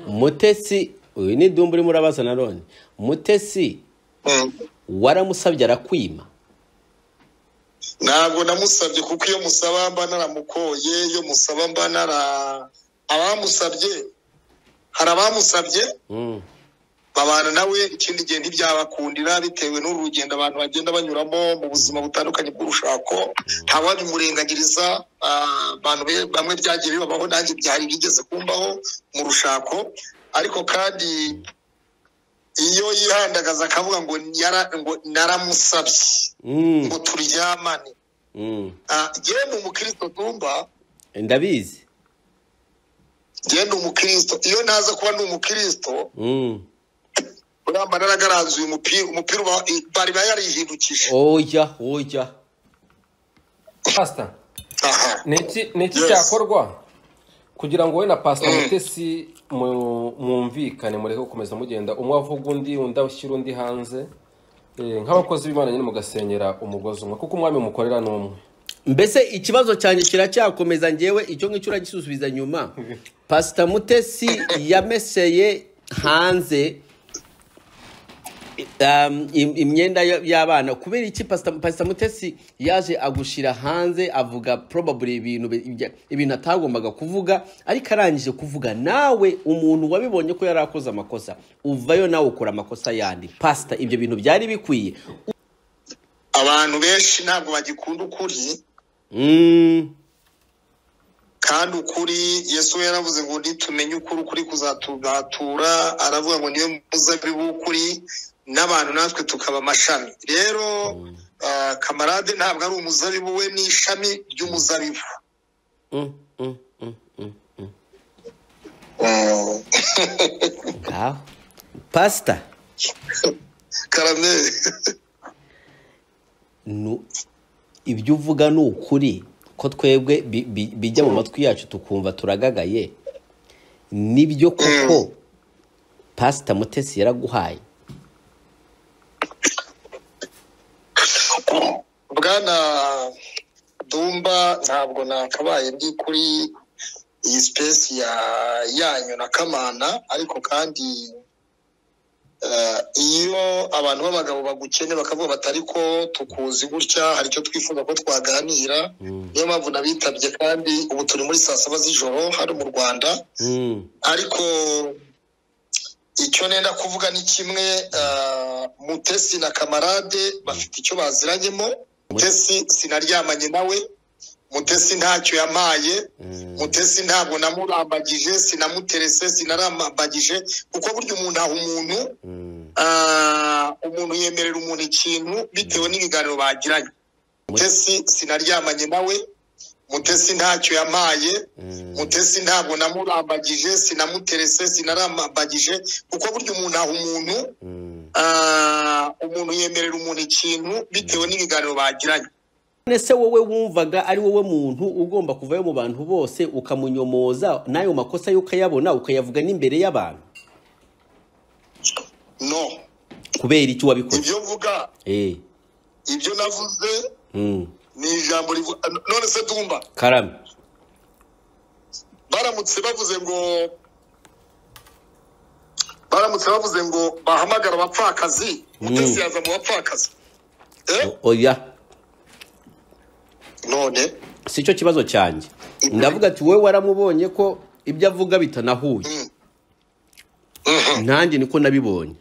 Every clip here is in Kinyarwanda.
mutesi uyu ni dumba urimo urabaza na none mutesi waramusabye arakwima ntabwo namusabye kuko iyo musaba mba naramukoye iyo musaba mba nara abamusabye hari abamusabye Mm. babana nawe ikindi gihe ntibyabakundira bitewe n'urugendo abantu bagenda banyuramo mu buzima butandukanye bw'urushako ntawabimurengagiriza ah, abantu be- bamwe byagiye bibabaho nanjye byari bigeze kumbaho mu rushako ariko kandi iyo yihandagaza akavuga ngo yara- ngo naramusabye Mm, ngo turyamane mm. Ah, njyewe ni umukristo tumba ndabizi njyewe ni umukristo iyo naza kuba ni umukristo Mm. uramba naragaranzuye umupira umupira uba- bari bayarihindukije oya oya pasita aha ni iki ni iki Yes. cyakorwa kugira ngo wowe na pasita Mm. mutesi mu- mwumvikane mureke gukomeza mugenda umwe avuga undi undi ashyira undi hanze Eh, nk'abakozi b'imana nyine mugasengera umugozi umwe kuko umwami mukorera ni umwe mbese ikibazo cyanjye kiracyakomeza njyewe icyo ngicyo uragisubiza nyuma pasita mutesi yameseye hanze um, im- imyenda y- y'abana kubera iki pasita Pasita mutesi yaje agushyira hanze avuga probably ibintu bi- ibya- ibintu atagombaga kuvuga ariko arangije kuvuga nawe umuntu wabibonye ko yari akoze amakosa uvayo nawe ukora amakosa yandi pasita ibyo bintu byari bikwiye abantu benshi ntabwo bagikunda ukuri Mm, kandi ukuri yesu we yaravuze ngo nitumenye ukuri ukuri kuzatugatura aravuga ngo niyo muzabibu w'ukuri n'abantu natwe tukaba amashami rero ah, kamarade ntabwo ari umuzabibu we ni ishami ry'umuzabibu mm, mm, mm, mm. ngaho pasita karameri nu- ibyo uvuga ni ukuri ko twebwe bi- bi- bijya mu matwi yacu tukumva turagagaye nibyo koko pasita mutesi yaraguhaye bwana dumba ntabwo nakabaye ndi kuri iyi sipesi ya yanyu na kamana ariko kandi eh, iyo abantu b'abagabo bagukene bakavuga bati ariko tukuzi gutya hari icyo twifuza ko twaganira niyo mpamvu nabitabye kandi ubu turi muri saa saba z'ijoro hano mu rwanda Mm, ariko icyo nenda kuvuga ni kimwe ah, mutesi na kamarade bafite icyo baziranyemo mutesi sinaryamanye nawe mutesi ntacyo yamaye mm, mutesi ntabwo namurambagije sinamuterese sinarambagije kuko burya umuntu aha umuntu mm. ah, umuntu yemerera umuntu ikintu bitewe n'ibiganiro bagiranye mutesi sinaryamanye nawe mutesi ntacyo yamaye Mm. mutesi ntabwo namurambagije sinamuterese sinarambagije kuko burya umuntu aha umuntu Mm. ah, umuntu yemerera umuntu ikintu bitewe n'ibiganiro bagiranye none se wowe wumvaga ari wowe muntu ugomba kuvayo mu bantu bose ukamunyomoza n'ayo makosa yo ukayabona ukayavuga n'imbere y'abantu no kubera icyo wabikoze ibyo mvuga Eh, ibyo navuze mm. ni ijambo rivuga none se tumba karame baramutse bavuze ngo baramutse bavuze ngo bahamagara abapfakazi mutesi yaza mu bapfakazi eh? O- oya none si cyo kibazo cyanjye ndavuga ati wowe waramubonye ko ibyo avuga bitanahuye nanjye niko nabibonye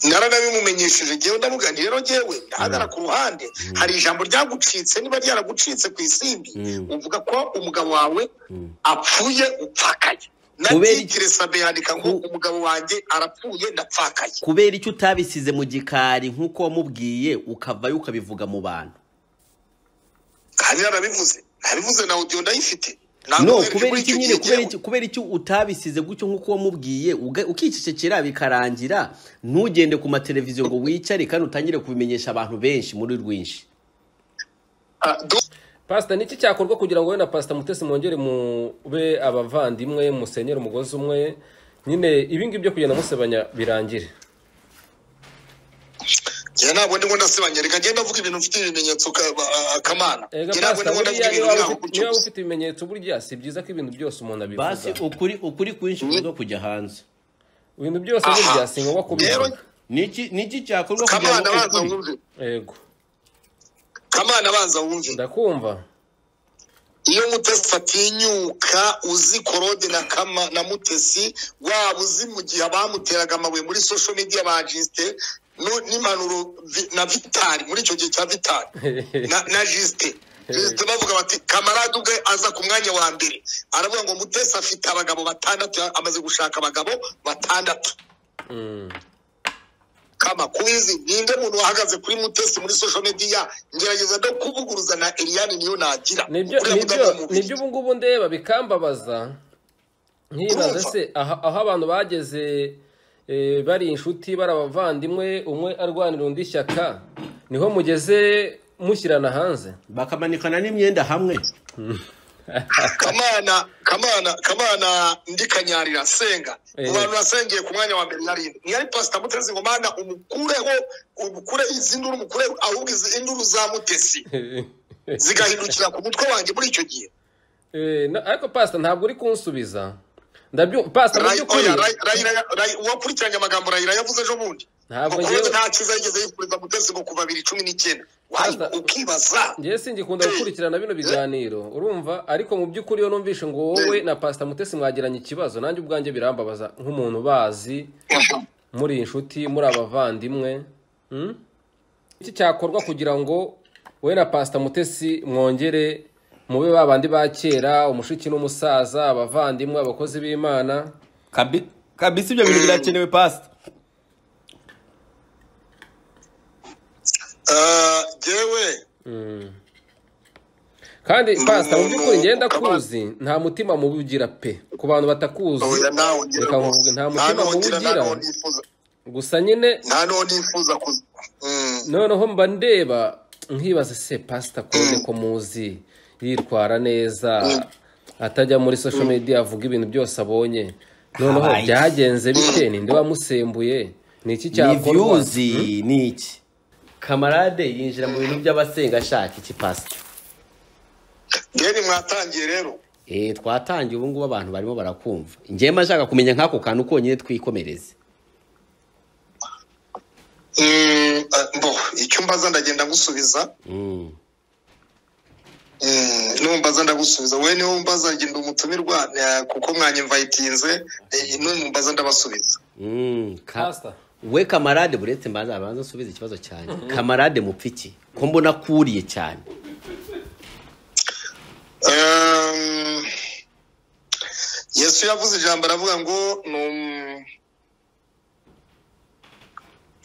naranabimumenyesheje ngewe ndavuga nti rero ngewe ndahagara ku ruhande hari ijambo ryagucitse niba ryaragucitse ku isimbi uvuga ko umugabo wawe apfuye upfakaye na Kubera iki- titire sabe yandika ngo Ku- umugabo wanjye arapfuye ndapfakaye kubera icyo utabisize mu gikari nk'uko wamubwiye ukavayo ukabivuga mu bantu kandi narabivuze nabivuze na audio ndayifite Ntabwo no wohereje kubera muri iki icyo nyine gihe kubera ngewe. iki kubera icyo utabisize gutyo nk'uko wamubwiye uga- ukicecekera bikarangira ntugende ku mateleviziyo ngo wicare kandi utangire kubimenyesha abantu benshi muri rwinshi Ah, du- pasita ni iki cyakorwa kugira ngo wowe na pasita mutesi mwongere mube abavandimwe musenyere umugozi umwe nyine ibi ngibi byo kugenda musebanya birangire njye ntabwo ndimo ndasebanya reka ngenda avuga ibintu mfite ibimenyetso ka- ba- kamana ega njye ntabwo pasita ndimo ndavuga buriya ibintu niyo waba byaho ufite- gutyo niyo waba gusa ufite ibimenyetso burya si byiza ko ibintu byose umuntu abivuga basi ukuri ukuri kwinshi kuza kujya hanze ibintu byose Aha. burya si ngombwa kubivuga Rero- niki niki cyakorwa kugira kamana ngo banza ukuri wumve yego kamana banza wumve ndakumva iyo mutesi atinyuka uzi korode na kama na mutesi waba uzi mu gihe bamuteraga amabuye muri social media ba jisite nu- n'impanuro vi- na vitari muri icyo gihe cya vitari na, na jisite jisite bavuga bati kamarade ubwe aza ku mwanya wa mbere aravuga ngo mutesi afite abagabo batandatu amaze gushaka abagabo batandatu Mm. kama kubizi ninde muntu wahagaze kuri mutesi muri social media ngerageza no kuvuguruza na Eliane niyo nagira nibyo Uriya mugabo nibyo w'umubiri. nibyo ubu ngubu ndeba bikambabaza nkibaza Urumva? se aha aho abantu bageze eh, bari inshuti bari abavandimwe umwe arwanira undi ishyaka niho mugeze mushyirana hanze bakamanikana n'imyenda hamwe kamana kamana kamana ndi kanyarira senga Eh. mu bantu nasengeye ku mwanya wa mbere yari ntiyari pasita mutezi ngo mana umukureho umukure izi nduru umukure ahubwo izi induru za mutesi zigahindukira ku mutwe wanjye muri icyo gihe Eh, na- ariko pasita ntabwo uri kunsubiza ndabyo pasita mu Ray- by'ukuri oya, Ray- Ray- Ray- uwakurikiranye amagambo rayira yavuze ejo bundi Ntabwo ngo ngewe- kuba nta cyiza yigeze yifuriza mutesi ngo kuva bibiri cumi n'icyenda Wayi, Pastor- ukibaza ngewe singikunda gukurikirana bino biganiro urumva ariko mu by'ukuri iyo numvishe ngo wowe na pasita mutesi mwagiranye ikibazo nanjye ubwanjye birambabaza nk'umuntu ubazi muri inshuti muri abavandimwe Hmm? iki cyakorwa kugira ngo wowe na pasita mutesi mwongere mube ba bandi ba kera umushiki n'umusaza abavandimwe abakozi b'imana Kabi- kabisa ibyo bintu birakenewe pasita Eh, jewe kandi pasita mu Umuntu by'ukuri ngenda ukaba- kuzi nta mutima mubugira pe ku bantu batakuzi oya nawe ngira reka ngo- nkuvuge nta nta mutima n'uwugira, nta muwugira n'uwunifuza. gusa nyine nta n'uwo nifuza kuza Mm. noneho mba ndeba nkibaza se pasita kode ko muzi yitwara neza atajya muri social media avuga ibintu byose abonye noneho Habaye iki? byagenze bite ninde wamusembuye ni iki ni cyakorwa viyuzi ni iki kamarade yinjira mu bintu by'abasenga ashaka iki pasita Ngeni mwatangiye rero eh twatangiye ubu ngubu abantu barimo barakumva njyewe mba nshaka kumenya nk'ako kantu konyine twikomereze Mm, eh, mbo icyumba aza ndagenda ngusubiza Mm. Mm, numbaza ndagusubiza wowe niwe umbaza ngenda umutumirwa eh, kuko mwanyimvayitinze numbaza ndabasubiza Mm, ka- Pastor. we kamarade buretse mbanza abanza usubize ikibazo cyanjye kamarade mupfiki ko mbona kuriye cyane Um, yesu yavuze ijambo aravuga ngo ni um-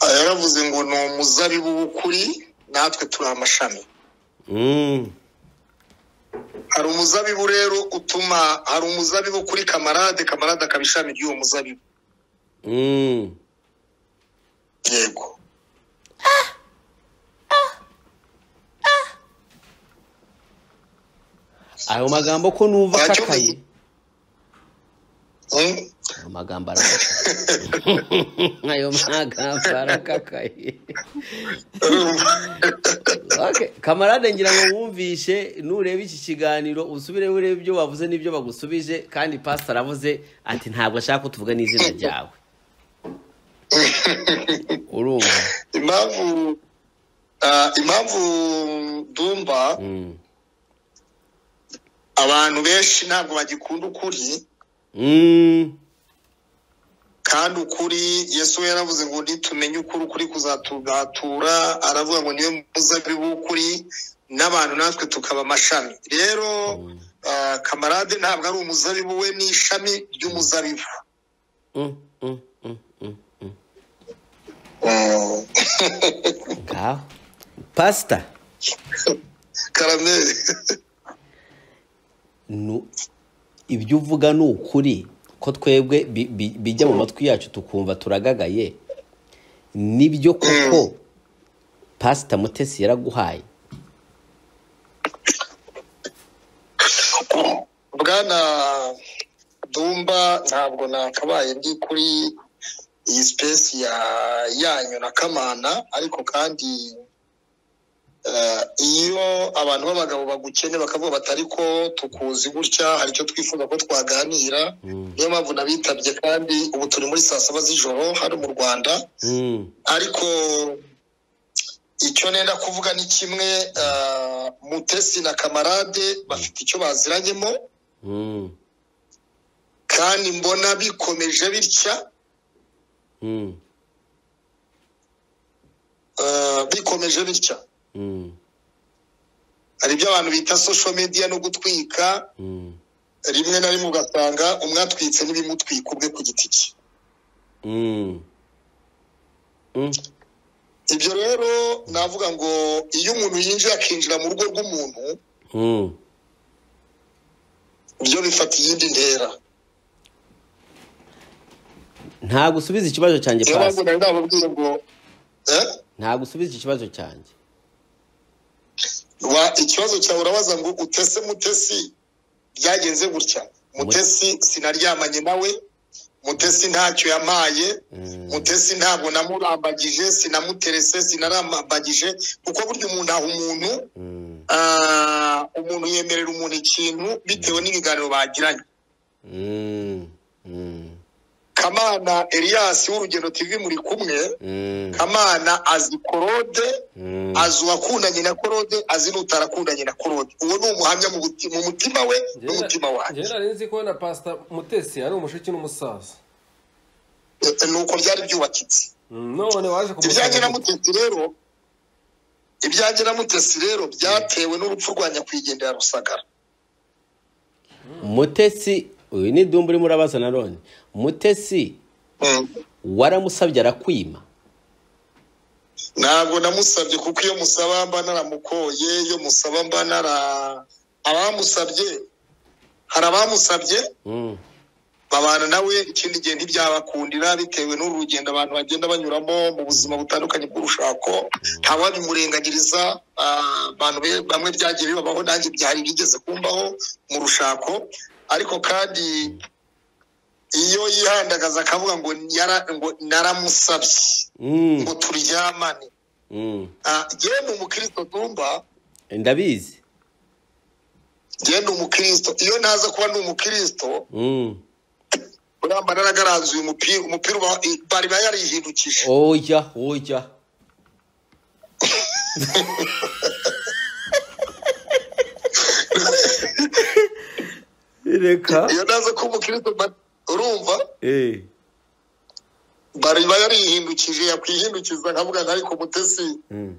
Ah, yaravuze ngo ni umuzabibu w'ukuri natwe turi amashami Mm. hari umuzabibu rero utuma hari umuzabibu kuri kamarade kamarade akaba ishami ry'uwo muzabibu Mm. yego ayo magambo ko numva Nta akakaye cyumba- Mm? ayo magambo arakakaye ayo magambo arakakaye Okay, kamarade ngira ngo wumvishe nureba iki kiganiro usubire urebe ibyo wavuze n'ibyo bagusubije kandi pastor aravuze ati ntabwo ashaka ko tuvuga n'izina ryawe urumva impamvu ah, impamvu dumba Mm. abantu benshi ntabwo bagikunda ukuri Mm. kandi ukuri yesu we yaravuze ngo nitumenye ukuri ukuri kuzatugatura aravuga ngo niyo muzabibu w'ukuri n'abantu natwe tukaba amashami rero ah, kamarade ntabwo ari umuzabibu we ni ishami ry'umuzabibu Mm, mm, mm, mm, mm. ngaho pastor karameri nu- ibyo uvuga ni ukuri ko twebwe bi- bi- bijya mu matwi yacu tukumva turagagaye nibyo koko pasita mutesi yaraguhaye bwana dumba ntabwo nakabaye ndi kuri iyi sipesi ya- yanyu na kamana ariko kandi eh, iyo abantu b'abagabo bagukene bakavuga bati ariko tukuzi gutya hari icyo twifuza ko twaganira niyo mpamvu nabitabye kandi ubu turi muri saa saba z'ijoro hano mu rwanda Mm. ariko icyo nenda kuvuga ni kimwe eh, mutesi na kamarade bafite icyo baziranyemo Mm. kandi mbona bikomeje bitya Mm. eh, bikomeje bitya Mm. hari ibyo abantu bita social media no gutwika Mm. rimwe na rimwe ugasanga umwe atwitse n'ibimutwika ubwe ku giti cye Mm. Mm. ibyo rero navuga ngo iyo umuntu yinjiye akinjira mu rugo rw'umuntu Mm. byo bifata iyindi ntera ntabwo usubiza ikibazo cyanjye niyo mpamvu pasi nari nababwiye ngo eh? ntabwo usubiza ikibazo cyanjye wa ikibazo cyawe urabaza ngo utese mutesi byagenze gutya mutesi sinaryamanye nawe mutesi ntacyo yampaye mutesi ntabwo namurambagije sinamuterese sinarambagije kuko burya umuntu aha umuntu Mm, ah, umuntu yemerera umuntu ikintu bitewe n'ibiganiro bagiranye mm, mm, kamana elias w'urugendo tv muri kumwe mm, kamana azi korode mm, azi uwakundanye na korode azi n'utarakundanye na korode uwo ni umuhamya mu buti- mu mutima we n'umutima wanjye ngewe nari nzi ko na pasita mutesi ari umushiki n'umusaza Eh, ni uko byari byubakitse Mm, none waje ibyanjye na kumusaba mutesi rero ibyanjye na mutesi rero byatewe n'urupfu rwa nyakwigendera rusagara mutesi uyu ni dumba urimo urabaza na none mutesi Mm. waramusabye arakwima ntabwo namusabye kuko iyo musaba mba naramukoye iyo musaba mba nara abamusabye hari abamusabye Mm, babana nawe ikindi gihe ntibyabakundira bitewe n'uru rugendo abantu bagenda banyuramo mu buzima butandukanye bw'urushako ntawabimurengagiriza ah, abantu be- bamwe byagiye bibabaho nanjye byari bigeze kumbaho mu rushako ariko kandi iyo yihandagaza akavuga ngo yara- ngo naramusabye mm, ngo turyamane mm. Ah, yewe ni umukristo tumba ndabizi yewe ni umukristo iyo naza kuba ni umukristo Mm. uriya mbarara agaranzuye umupira umupira uba- bari yarihindukije oya oya Reka. iyo naza kuba umukristo mba- urumva Eh. bari yarihindukije yakwihindukiza nkavuga nti ariko mutesi Mm.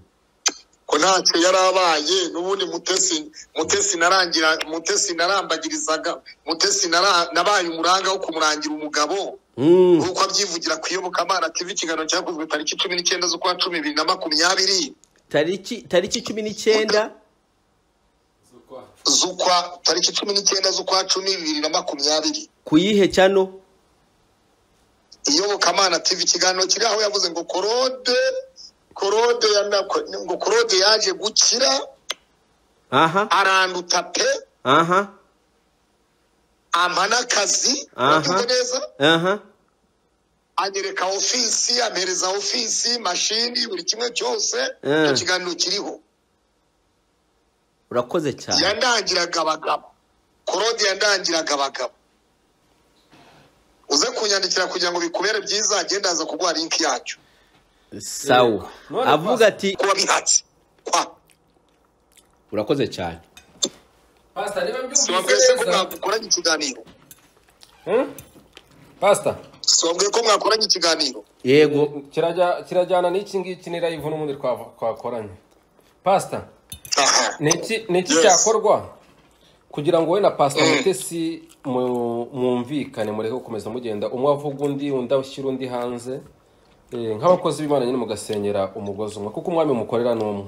ko ntacyo yari abaye n'ubundi mutesi mutesi narangira mutesi narambagirizaga mutesi nara- nabaye umuranga wo kumurangira umugabo Mm, nk'uko abyivugira ku iyobokamana tv ikiganiro cyakozwe tariki cumi n'icyenda z'ukwa cumi bibiri na makumyabiri tariki tariki cumi n'icyenda z'ukwa tariki cumi n'icyenda z'ukwa cumi bibiri na makumyabiri ku yihe cyano iyobokamana tv ikiganiro kiri aho yavuze ngo korode korode yanako- ngo korode yaje gukira aha aranduta pe aha ampa n'akazi Aha. ubyumva neza aha anyereka ofisi ampereza ofisi mashini buri kimwe cyose Eh. icyo kiganiro kiriho urakoze cyane yandangiraga abagabo korode yandangiraga abagabo uze kunyandikira kugira ngo bikubere byiza agenda aza kuguha linki yacyo sawa None avuga pas- ati kuba bihatse kwa urakoze cyane pasita niba si wabwiye se ko mbyumvise neza mwakoranye ikiganiro Hmm? pasita si wabwiye ko mwakoranye ikiganiro yego kirajya- kirajyana n'iki ngiki ni rayivu n'ubundi twa- twakoranye pasita aha ni iki ni iki Yes. cyakorwa kugira ngo wowe na pasita mutesi mu- mwumvikane mureke gukomeza mugenda umwe avuga undi undi ashyira undi hanze Eh, nk'abakozi b'imana nyine mugasenyera umugozi umwe kuko umwami mukorera ni umwe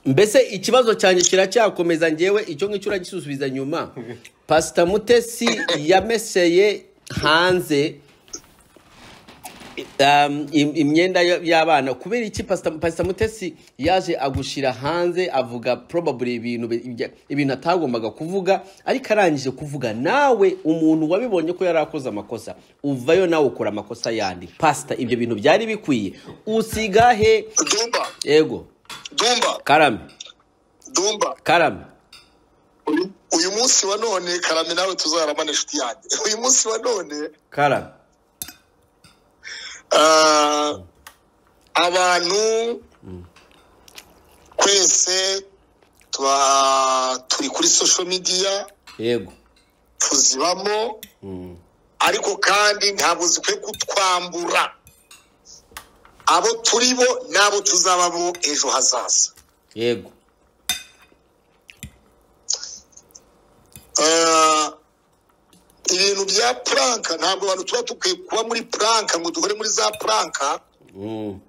mbese ikibazo cyanjye kiracyakomeza ngewe icyo ngicyo uragisubiza nyuma pasita mutesi yameseye hanze Um, im- imyenda y- y'abana kubera iki pastor Pastor mutesi yaje agushira hanze avuga probably ibintu bi- ibya- ibintu atagombaga kuvuga ariko arangije kuvuga nawe umuntu wabibonye ko yari akoze amakosa uvayo nawe ukora amakosa yandi pastor ibyo bintu byari bikwiye usiga he dumba ego dumba karame dumba karame uyu- uyu munsi wa none karame nawe tuzaramana inshuti yanjye uyu munsi wa none karame Ah, abantu twese tuba turi kuri social media yego tuzibamo ariko kandi ntabwo zikwiye kutwambura abo turi bo n'abo tuzabamo ejo hazaza yego Ah, ibintu bya puranka ntabwo abantu tuba dukwiye kuba muri puranka ngo duhore muri za puranka Mm.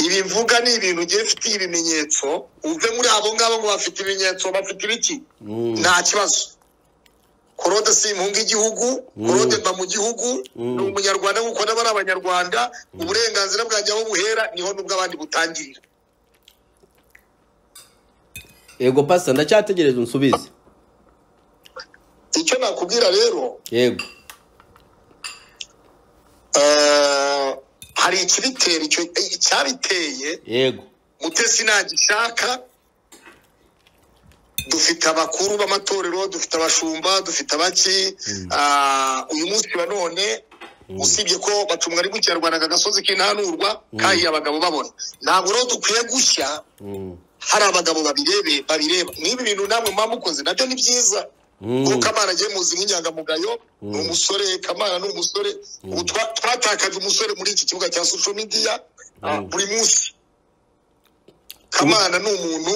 ibivuga ni ibintu ugiye ufitiye ibimenyetso uve muri abo ngabo ngo bafite ibimenyetso bafite ibiki nta kibazo korode si impunga igihugu korode mba mu gihugu ni umunyarwanda kuko n'aba ari abanyarwanda uburenganzira bwanjye aho buhera niho n'ubw'abandi butangirira yego pastor ndacyategereje unsubize icyo nakubwira rero yego eh, hari ikibitera icyo eh, icyabiteye yego mutesi ntagishaka dufite abakuru b'amatorero dufite abashumba dufite abaki Ah, uyu munsi wa none usibye ko bacumwa ari gukirarwanda aka gasozi k'intanurwa kahiye abagabo babona ntabwo rero dukwiye gushya Mm. hari abagabo babirebe babireba n'ibi bintu namwe muba mukoze nabyo ni byiza kuko kamana agiye muzi nk'inyangamugayo ni umusore kamana ni umusore ubu twa- twatakaje umusore muri iki kibuga cya social media ah, buri munsi kamana ni umuntu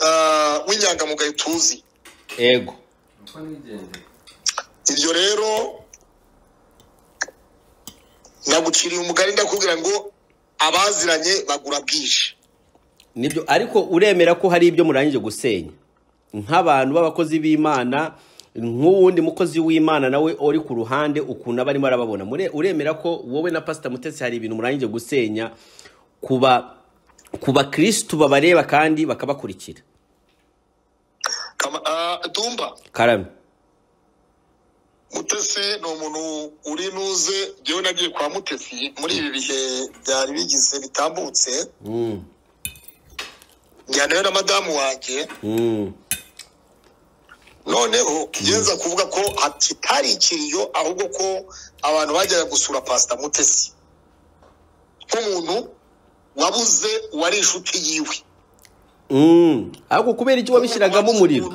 ah, w'inyangamugayo tuzi yego ibyo rero naguciriye umugani ndakubwira ngo abaziranye bagura bwije nibyo ariko uremera ko hari ibyo murangije gusenya nk'abantu b'abakozi b'imana nk'uwundi mukozi w'imana nawe uri ku ruhande ukuntu aba arimo arababona Mure- uremera ko wowe na pasita mutesi hari ibintu murangije gusenya kuba ku bakirisitu babareba kandi bakabakurikira Kama- ah, dumba karame mutesi ni umuntu uri nuze njyewe nagiye kwa mutesi muri ibi bihe byari bigize bitambutse Mm. njyanayo na madamu wanjye Mm. noneho ngenza kuvuga ko kitari ikiriyo ahubwo ko abantu bajyaga gusura pasita mutesi nk'umuntu wabuze uwari inshuti yiwe Mm. ariko kubera iki wabishyiragamo umuriro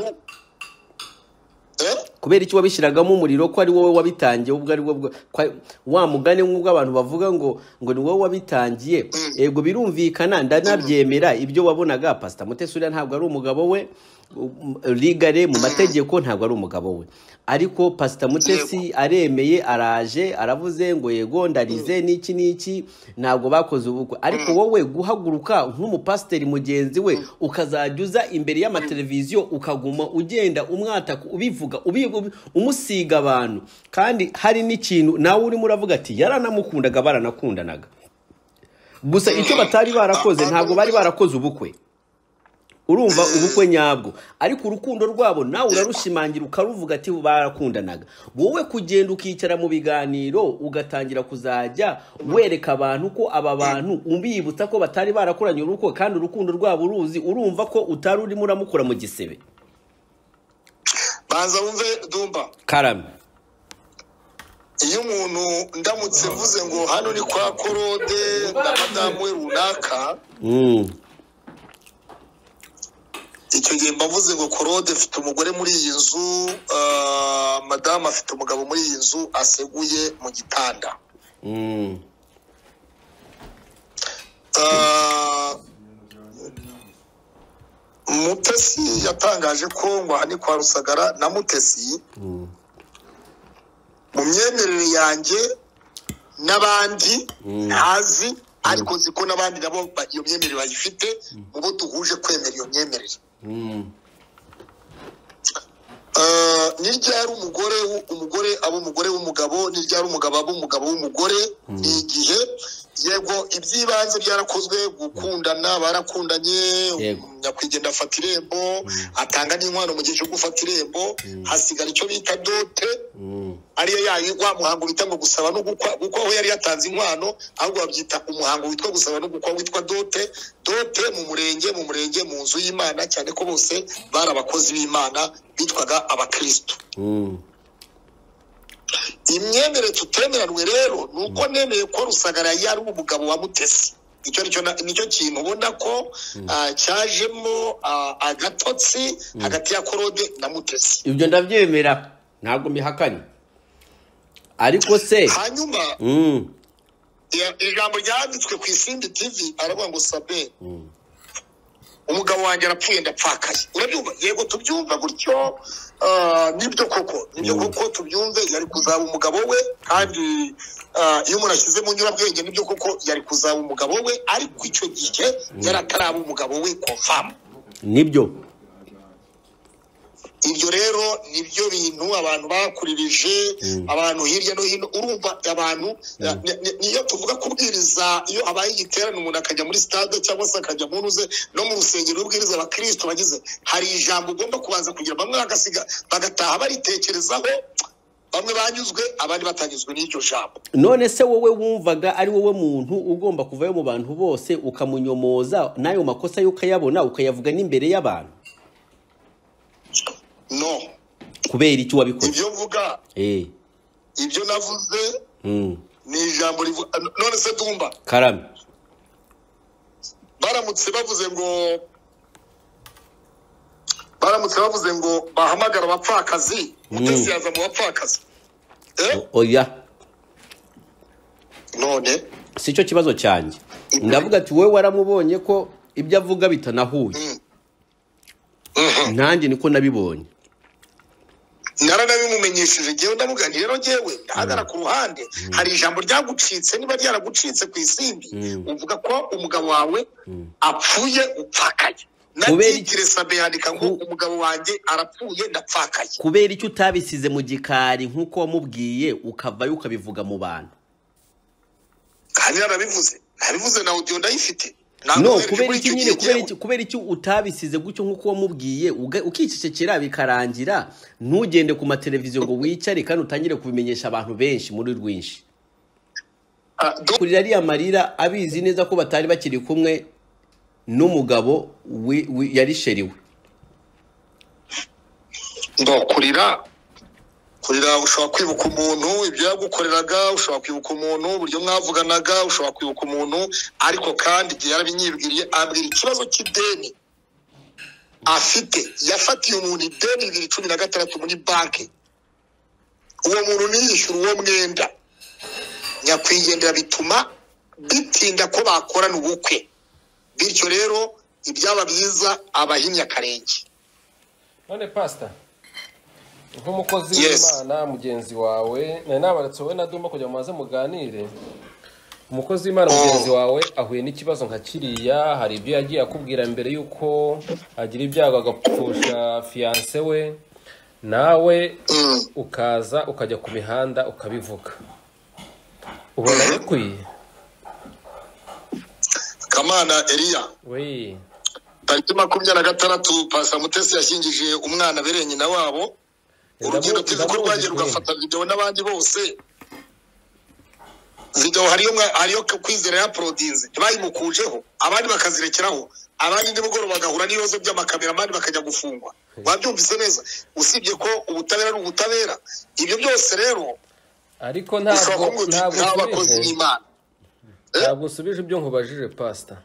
Eh? kubera icyo wabishyiragamo umuriro ko ari wowe wabitangiye ubwo ari bwo bwo- ko ari- wa mugani nk'ubwo abantu bavuga ngo ngo ni wowe wabitangiye yego birumvikana ndanabyemera ibyo wabonaga pasita mutesura ntabwo ari umugabo we um, rigare mu mategeko ntabwo ari umugabo we ariko pasita mutesi aremeye araje aravuze ngo yego ndarize n'iki n'iki ntabwo bakoze ubukwe ariko wowe guhaguruka nk'umupasiteri mugenzi we ukazajya uza imbere y'amateleviziyo ukaguma ugenda umwataka ubivuga ubi- ubi- umusiga abantu kandi hari n'ikintu nawe urimo uravuga ati yaranamukundaga baranakundanaga gusa icyo batari barakoze ntabwo bari barakoze ubukwe urumva ubukwe nyabwo ariko urukundo rwabo nawe urarushimangira ukaruvuga ati barakundanaga wowe kugenda ukicara mu biganiro ugatangira kuzajya wereka abantu ko aba bantu ubibutsa ko batari barakoranye urukundo kandi urukundo rwabo uruzi urumva ko utari urimo uramukura mu gisebe banza wumve dumba karame iyo umuntu ndamutse mvuze ngo hano ni kwa korode na madamu we runaka Mm. icyo gihe mba mvuze ngo korode mfite umugore muri iyi nzu ah, madamu afite umugabo muri iyi nzu aseguye mu gitanda Mm. Ah, mutesi yatangaje ko ngo aha ni kwa rusagara na mutesi mu myemerere yanjye n'abandi ntazi ariko nzi ko n'abandi nabo ba- iyo myemerere bayifite mu bo duhuje kwemera iyo myemerere Mm. Ah, ni ryari umugore w'u- umugore aba umugore w'umugabo ni ryari umugabo aba umugabo w'umugore ni igihe yego iby'ibanze byarakozwe gukundana barakundanye Yego. nyakwigendera afata irembo atanga n'inkwano mu gihe cyo gufata irembo hasigara icyo bita dote ariyo yayo wa muhango bita ngo gusaba no gukwa kuko aho yari yatanze inkwano ahubwo babyita umuhango witwa gusaba no gukwa witwa dote dote mu murenge mu murenge mu nzu y'imana cyane ko bose bari abakozi b'imana bitwaga abakristo imyemerere tutemeranywe rero ni uko nemeye ko rusagara yari umugabo wa mutesi icyo nicyo na- nicyo kintu ubona ko ah, cyajemo ah, agatotsi hagati ya korode na mutesi ibyo ndabyemera ntabwo mbihakanye ariko se hanyuma Mm, ya- ijambo ryanditswe ku isimbi tv aravuga ngo sabe umugabo wanjye arapfuye ndapfakaye urabyumva yego tubyumva gutyo ah, nibyo koko nibyo koko tubyumve yari kuzaba umugabo we kandi ah, iyo umuntu ashyize mu nyurabwenge nibyo koko yari kuzaba umugabo we ariko icyo gihe yari ataraba umugabo we confirm nibyo ibyo rero nibyo bintu abantu bakuririje abantu hirya no hino urumva abantu ni- ni- niyo tuvuga kubwiriza iyo habaye igiterane umuntu akajya muri stade cyangwa se akajya mu ntuze no mu rusengero ubwiriza abakristo bagize hari ijambo ugomba kubanza kugira bamwe bagasiga bagataha baritekerezaho bamwe banyuzwe abandi batanyuzwe n'iryo jambo none se wowe wumvaga ari wowe muntu ugomba kuvayo mu bantu bose ukamunyomoza n'ayo makosa yo ukayabona ukayavuga n'imbere y'abantu no kubera icyo wabikoze ibyo mvuga Eh, ibyo navuze mm, ni ijambo rivuga none se dumba karame baramutse bavuze ngo baramutse bavuze ngo bahamagara abapfakazi mutesi yaza mu bapfakazi Eh? O- oya none si cyo kibazo cyanjye ndavuga ati wowe waramubonye ko ibyo avuga bitanahuye nanjye niko nabibonye naranabimumenyesheje ngewe ndavuga nti rero ngewe ndahagara ku ruhande hari ijambo ryagucitse niba ryaragucitse ku isimbi uvuga ko umugabo wawe apfuye upfakaye Kubera- natigire sabe yandika ngo Ku- umugabo wanjye arapfuye ndapfakaye kubera icyo utabisize mu gikari nk'uko wamubwiye ukavayo ukabivuga mu bantu kandi narabivuze nabivuze na audio ndayifite no Nankohereje kubera muri iki icyo nyine gihe kubera ngewe. iki kubera iki utabisize gutyo nk'uko wamubwiye uga- ukicecekera bikarangira ntugende ku mateleviziyo ngo wicare kandi utangire kubimenyesha abantu benshi muri rwinshi Ah, do- kurira ariya marira abizi neza ko batari bakiri kumwe n'umugabo wi- wi- yari sheri we ngo kurira kurira ushobora kwibuka umuntu ibyo yagukoreraga ushobora kwibuka umuntu uburyo mwavuganaga ushobora kwibuka umuntu ariko kandi igihe yarabinyibwiriye ambwira ikibazo cy'ideni afite yafatiye umuntu ideni bibiri cumi na gatandatu muri banki uwo muntu ntiyishyura uwo mwenda nyakwigendera bituma bitinda ko bakorana ubukwe bityo rero ibyaba byiza abahinnye akarenge none pasita nk'umukozi Yes. w'imana mugenzi wawe nari nabaretse wowe na dumba kugira ngo mubanze muganire umukozi w'imana mugenzi wawe ahuye n'ikibazo nka kiriya hari ibyo yagiye akubwira mbere y'uko agira ibyago agapfusha fiyanse we nawe ukaza ukajya ku mihanda ukabivuga ubona bikwiye kamana eliya we tariki makumyabiri na gatandatu pasa mutesi yashyingije umwana bere nyina wabo urugendo tuzi ko rwagiye rugafata videwo n'abandi bose videwo hariyo mwa- hariyo kwizera yapolodinze ntibayimukujeho abandi bakazirekeraho abandi nimugoroba bagahura n'ibibazo by'amakamera abandi bakajya gufungwa wabyumvise neza usibye ko ubutabera ari ubutabera ibyo byose rero ariko ushobora ntabwo kuvuga uti ntabwo nk'abakozi usubije b'imana ntabwo usubije ibyo nkubajije pasita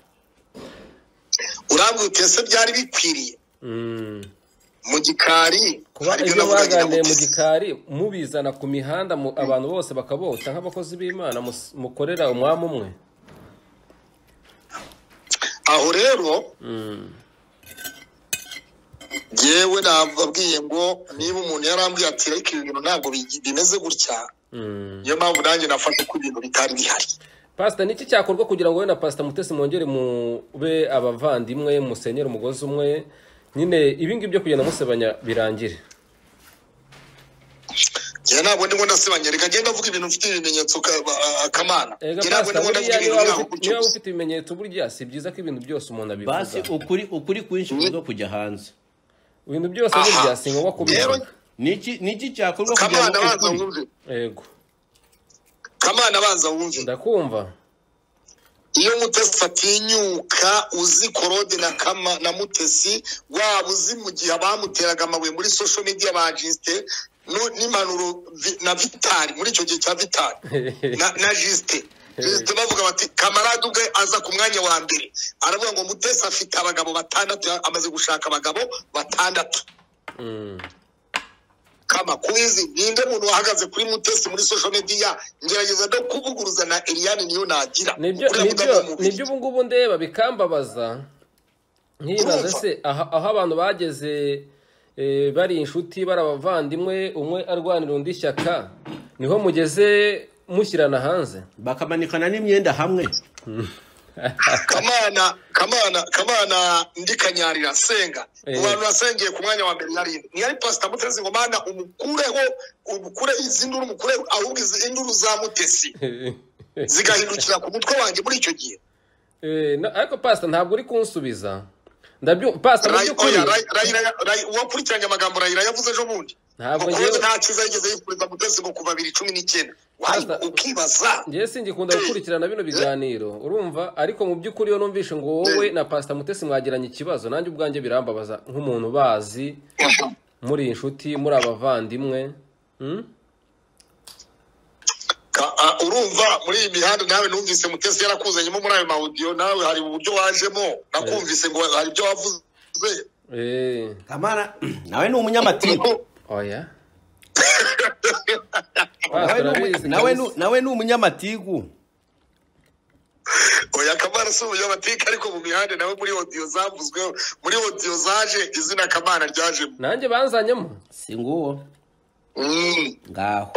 urambwira uti ese byari bikwiriye Mm. mu gikari kuba hari ibyo ibyo navuganye na mwaganiriye mu Mutesi. gikari mubizana ku mihanda mu- abantu bose bakabota nk'abakozi b'imana mus- mukorera umwami umwe aho rero yewe nababwiye ngo niba umuntu yarambwiye ati ariko ibi bintu ntabwo bigi- bimeze gutya niyo mpamvu nanjye nafashe ko ibintu bitari bihari pasita niki cyakorwa kugira ngo wowe na pasita mutesi mwongere mube abavandimwe musenyere umugozi umwe nyine ibi ngibyo kugenda musebanya birangire njye ntabwo ndimo ndasebanya reka ngenda avuga ibintu mfite ibimenyetso ka- ba- akamana ega njye ntabwo pasita ndimo ndavuga buriya niba ibintu waba nkaho ufite- gutyo niba waba gusa ufite ibimenyetso burya si byiza ko ibintu byose umuntu basi abivuga ukuri ukuri kwinshi kuza kujya hanze ibintu byose Aha. burya si ngombwa kubivuga Rero- niki niki cyakorwa kugira kamana ngo abanza ukuri- wumve yego kamana abanza wumve ndakumva iyo mutesi atinyuka uzi korode na kama na mutesi waba uzi mu gihe abamuteraga amabuye muri social media ba jisite nu- n'impanuro vi- na vitari muri icyo gihe cya vitari na, na jisite jisite bavuga bati kamarade ubwe aza ku mwanya wa mbere aravuga ngo mutesi afite abagabo batandatu amaze gushaka abagabo batandatu Mm. kama kubizi ninde muntu wahagaze kuri mutesi muri social media ngerageza no kuvuguruza na eliyani niyo nagira nibyo Kuriya nibyo mudamu w'umubiri. nibyo ubu ngubu ndeba bikambabaza nkibaze se aha- aho abantu bageze eh, bari inshuti bari abavandimwe umwe arwanira undi ishyaka niho mugeze mushyirana hanze bakamanikana n'imyenda hamwe kamana kamana kamana ndi kanyarira senga Eh. mu bantu nasengeye ku mwanya wa mbere yari ntiyari pasita mutesi ngo mana umukureho umukure izi nduru umukure ahubwo izi nduru za mutesi zigahindukira ku mutwe wanjye muri icyo gihe Eh, na- ariko pasita ntabwo uri kunsubiza ndabyo pasita mu Ray- by'ukuri oya, Ray- Ray- Ray- uwakurikiranye amagambo rayira yavuze ejo bundi Ntabwo ngo ngewe- kuba nta cyiza yigeze yifuriza mutesi ngo kuva bibiri cumi n'icyenda Wayi, Pastor- ukibaza ngewe singikunda gukurikirana bino biganiro urumva ariko mu by'ukuri iyo numvishe ngo wowe na pasita mutesi mwagiranye ikibazo nanjye ubwanjye birambabaza nk'umuntu ubazi muri inshuti muri abavandimwe Hmm? Ka- a- urumva muri iyi mihanda nawe numvise mutesi yarakuzanyemo muri ayo mawudiyo nawe hari uburyo wajemo nakumvise ngo hari ibyo wavuze Eh, kamana nawe ni umunyamatiku oya Nawe Pastor ni umu- arabizi nawe ni- kabisa. nawe ni umunyamatiku oya kamana si umunyamateka ariko mu mihanda nawe muri odiyo zavuzweho muri odiyo zaje izina kamana ryajemo nanjye banzanyemo si nguwo Mm. ngaho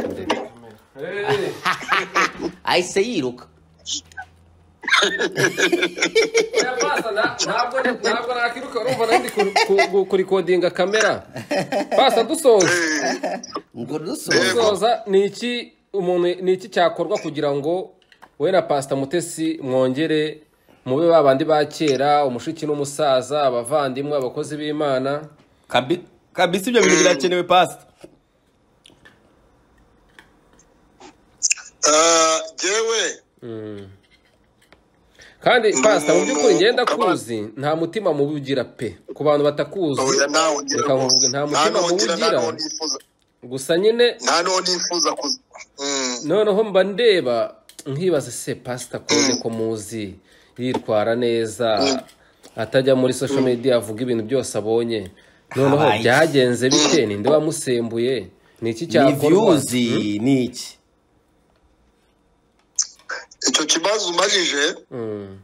ahise yiruka Oya, Pastor, na- ntabwo ntabwo nakwiruka urumva nari ndi ku- ku- ku- kurikodinga kamera pasita dusoza Eh, ngo Yego. dusoze dusoza ni iki umuntu ni iki cyakorwa kugira ngo wowe na pasita mutesi mwongere mube ba bandi ba kera umushiki n'umusaza abavandimwe abakozi b'imana Kabi- kabisa ibyo bintu birakenewe pasita ah, Jewe kandi pasita mu by'ukuri Umuntu ngenda ukaba- kuzi nta mutima mubugira pe ku bantu batakuzi oya nawe ngira reka ngo- nkuvuge nta nta mutima n'uwongira, nta mubugira n'uwonifuza- gusa nyine nta n'uwo nifuza kuza Mm. noneho mba ndeba nkibaza se pasita kode ko muzi yitwara neza atajya muri social media avuga ibintu byose abonye noneho Habaye iki? byagenze bite ninde wamusembuye ni iki ni cyakorwa viyuzi ni iki icyo kibazo umajije Mm,